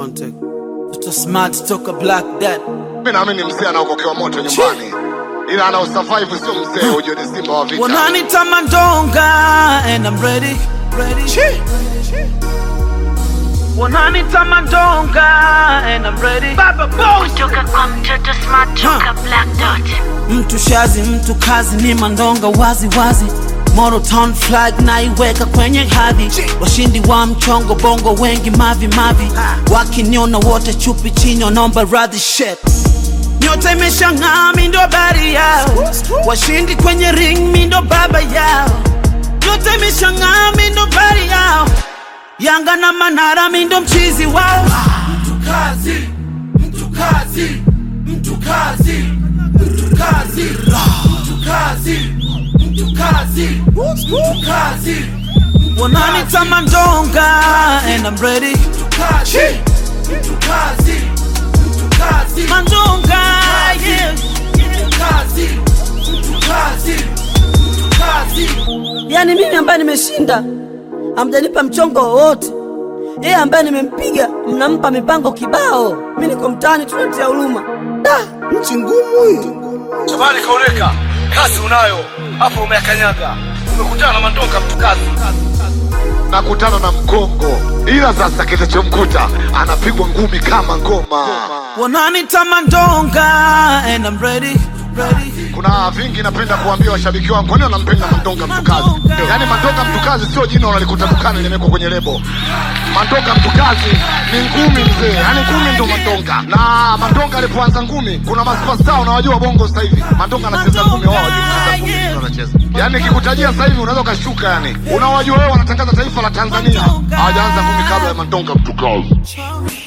One take. Mr. Smart toka Black Dad. Mimi naamini mzee anaokokewa moto nyumbani, ila ana usurvive, sio mzee. Ujue ni simba wa vita. Wananita Mandonga and I'm ready, ready. Wananita Mandonga and I'm ready. Baba Boss. Toka kwa mtoto smart toka black dot Mtu shazi, mtu kazi ni Mandonga wazi wazi. Moro Town flag naiweka kwenye hadhi. Washindi wa mchongo bongo wengi mavi mavi. Wakiniona wote chupi chini wanaomba radhi shit. Nyota imeshang'aa, mi ndo habari yao. Washindi kwenye ring, mi ndo baba yao. Nyota imeshang'aa, mi ndo habari yao. Yanga na Manara, mi ndo mchizi wao. mtu kazi, mtu kazi, mtu kazi, mtu kazi, mtu kazi, mtu kazi, mtu kazi, Wananita Mandonga and I'm ready. mtu kazi, mtu kazi, mtu kazi, Mandonga, yeah. mtu kazi, mtu kazi, mtu kazi. Yaani mimi ambaye nimeshinda hamjanipa mchongo wowote, yeye ambaye nimempiga mnampa mipango kibao. Mi niko mtaani tunatia huruma. Da, nchi ngumu hii. Shabani kaoneka, kazi unayo hapo, umeakanyaga, umekutana na Mandonga mtu kazi. nakutana na mgongo, ila sasa kitachomkuta anapigwa ngumi kama ngoma. Wananita Mandonga and I'm ready, ready. Kuna vingi napenda kuambia washabiki wangu, kwani wanampenda Mandonga mtukazi? Yaani Mandonga mtukazi sio jina unalikuta dukani limewekwa kwenye lebo. Mandonga mtukazi ni ngumi mzee, yaani ngumi ndo Mandonga. Na Mandonga alipoanza ngumi, kuna masuperstar unawajua bongo sasa hivi. Mandonga anacheza ngumi, wao hawajui kucheza ngumi, ndio anacheza. Yaani nikikutajia sasa hivi unaweza ukashuka, yani unawajua wewe, wanatangaza taifa la Tanzania, hawajaanza ngumi kabla ya Mandonga mtukazi.